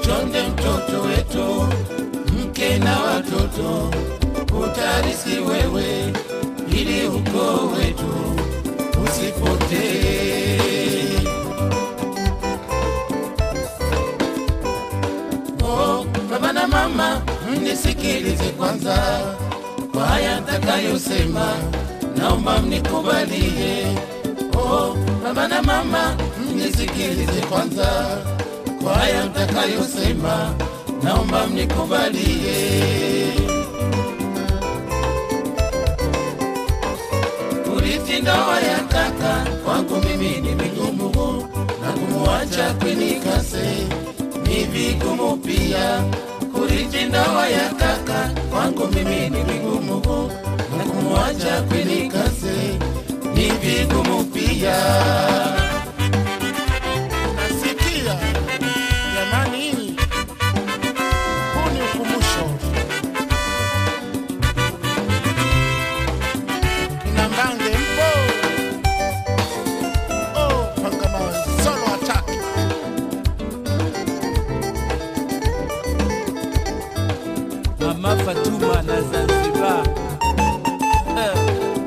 Chonde mtoto wetu, mke na watoto, utarisi wewe, ili ukoo wetu usipotee. Oh, baba na mama, mnisikilize kwanza kwa haya nitakayosema, naomba mnikubalie. Oh, baba na mama, mnisikilize kwanza kwa haya nitakayosema, naomba mnikubalie. Kurithi ndoa ya kaka kwangu mimi ni vigumu, na kumuacha kwinikase ni vigumu pia. Kurithi ndoa ya kaka kwangu mimi ni vigumu, na kumuacha kwinikase ni vigumu pia. Nasikia jamani, huu ni ukumbusho. Kina Mbange mpo? Oh, Pangamawe, solo attack. Mama Fatuma na Zanzibar. Eh,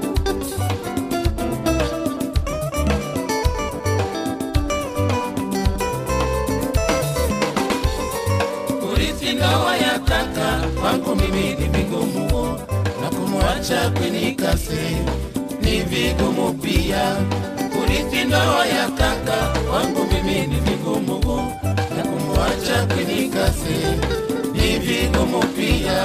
Kurithi ndoa ya kaka kwangu mimi ni vigumu, na kumwacha kwinikase ni vigumu pia. Kurithi ndoa ya kaka kwangu mimi ni vigumu, na kumwacha kwinikase ni vigumu pia.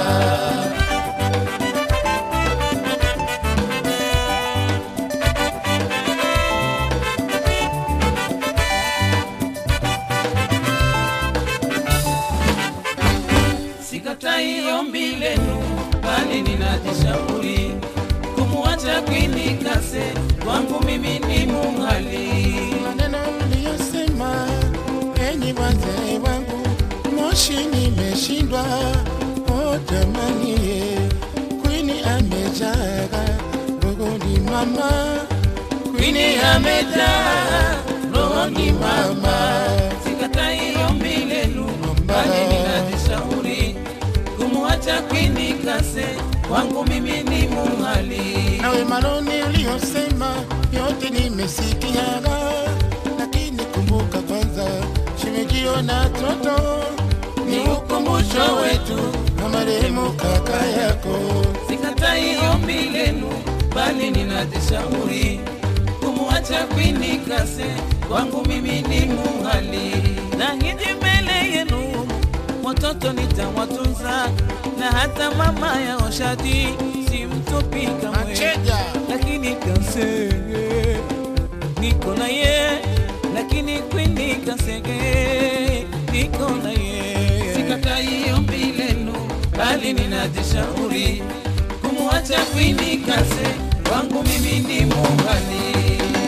Sikatai ombi lenu, bali ninajishauri kumwacha kwinikase kwangu mimi ni mungali. Maneno mliyosema, enyi wazee wangu, moshi nimeshindwa. Oh jamani, ye, kwini amejaga rogoni mama, Kwini amejaa rohoni mama, sikatai ombi lenu, bali ninajishauri kumwacha kwini kase kwangu mimi ni mungali. nawe manoni uliyosema yote nimesikiaga, lakini kumbuka kwanza shimejio na toto Ni ukumbusho wetu, na marehemu kaka yako. sikatai ombi lenu, bali ninajishauri kumwacha kwini kase kwangu mimi ni mungali. Na hiji mbele yenu watoto nitawatunza, na hata mama ya Oshadi simtupi kamwe. Macheja lakini kase niko na ye lakini kwini kasege niko na ye sikatai ombi lenu bali ninajishauri kumwacha kwini kase wangu mimi ni mungali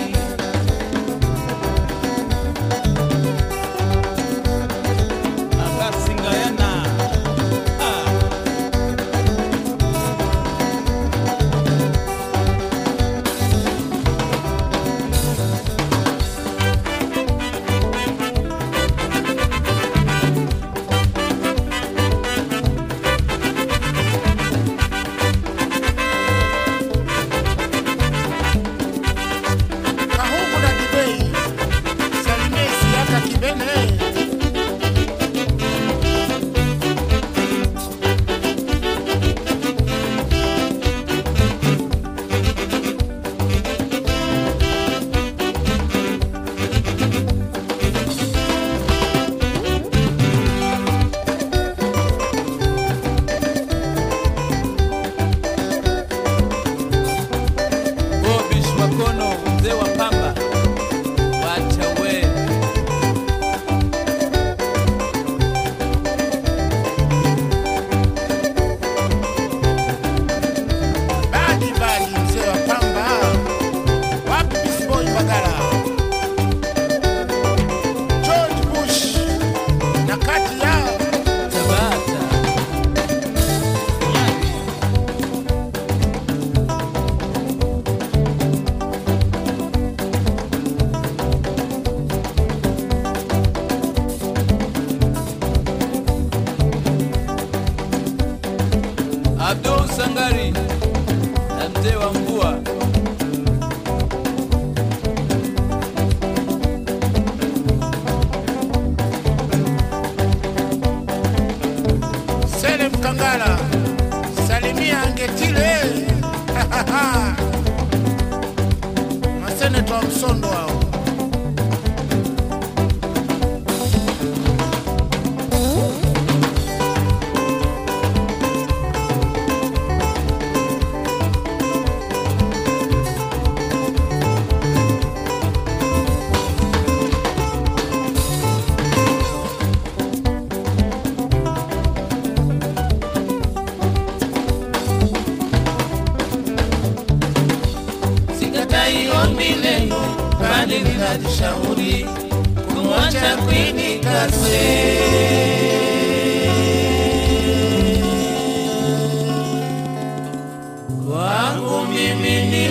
Abasingayana. Ah, seneta wa Msondo hao. sikatai ombi lenu, bali ninajishauri kumwacha Queen Kase. Kwangu mimi ni